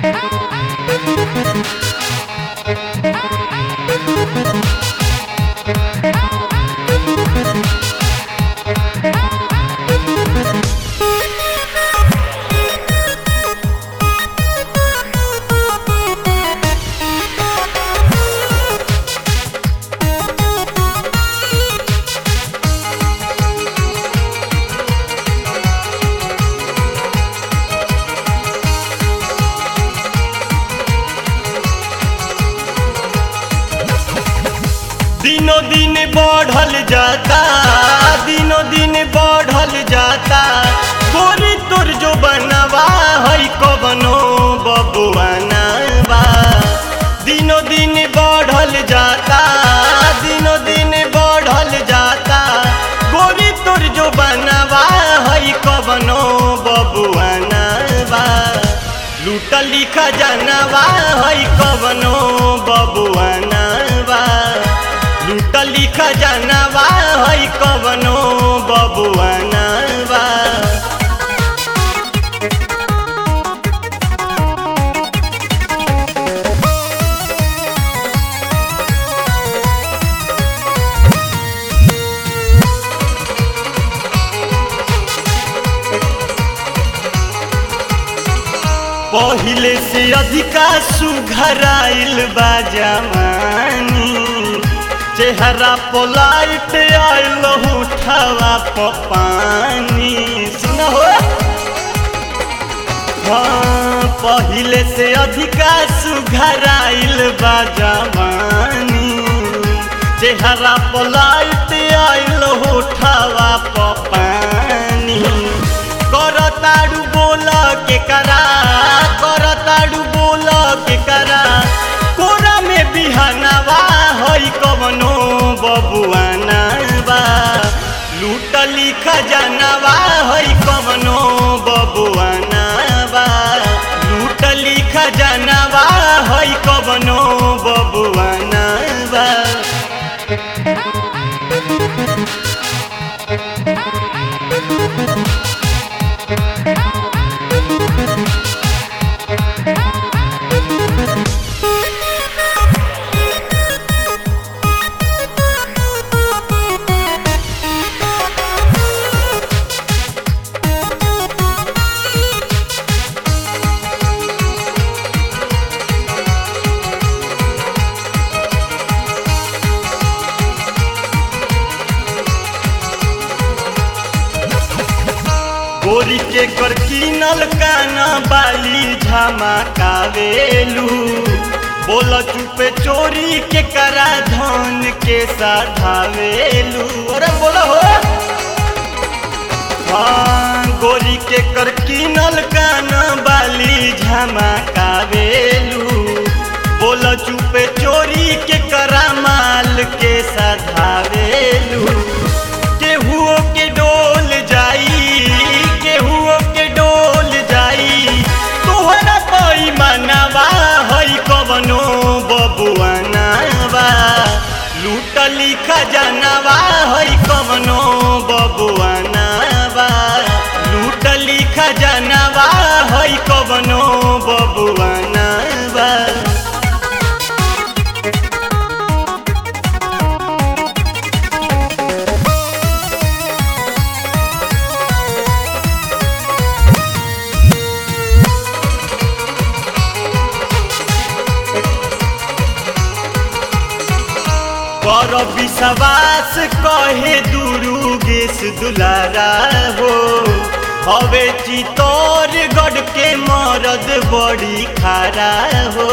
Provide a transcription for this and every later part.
दिनों दिन बढ़ल जाता दिनों दिन बढ़ल जाता गोरी तोर जो बनवा है कवनो बबुआना बा दिनों दिन बढ़ल जाता दिनों दिन बढ़ल जाता गोरी तोर जो बनवा है कवनो बबुआना बा लूट लिखा जानवा है कवनो बबुआना बा लूट लिखा जानवा है कवनो बबुआना बा पहिले से अधिका सुघराइल बा जवानी चेहरा पोलाइट आइल उठावा पानी सुन हो हाँ पहिले से अधिका सुघराइल बा जवानी चेहरा पोलाइट आइल उठावा पानी करताड़ू बोल के करा करताड़ू बोल के करा कोरा में बिहनवा हई कवनो बबुआना बा लूट लिख जानवा हई कवनो बबुआना बा लूट लिख जानवा हई कवनो बबुआना बा गोरी के कर कीनल काना बाली झमकावेलू बोल चुपे चोरी के करा धन के साधावेलू अरे बोला हो हाँ गोरी के कर कीनल काना बाली झमकावेलू बोल चुपे चोरी के करा माल के साधावेलू केहुओ के डोल जाई केहुओ के डोल जाई तोहरा कोई मनवा हई कवनो बबुआना बा लूट लिख जानवा हई कवनो बबुआना बा लूट लिख जानवा हई कवनो बबुआना बा कर विश्वास कहे दुरुगेश दुलारा हो हवे चितौर गढ़ के मरद बड़ी खारा हो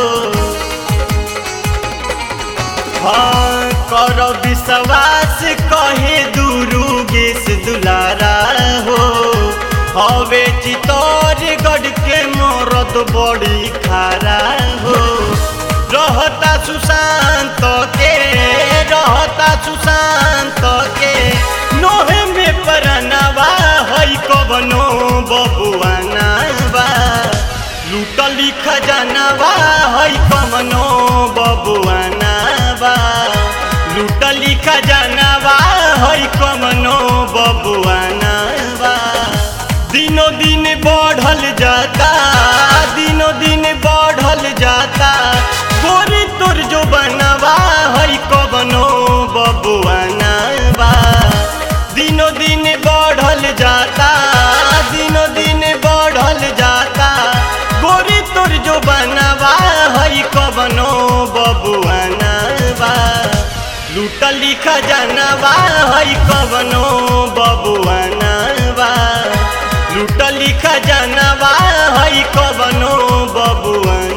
हाँ कर विश्वास कहे दुरुगेश दुलारा हो हवे चितौर गढ़ के मरद बड़ी खारा हो रहता सुशांत के रहता सुशांत के नोहे में परनवा हई कवनो बबुआना बा लूट लिख जानवा हई कवनो बबुआना बा लूट लिख जानवा हई कवनो बबुआना बा दिनों दिन बढ़ल जाता दिनों दिन बढ़ लूटली खजानावा हई कवनो बबुआनावा लूटली खजानावा हई कवनो बबुआनावा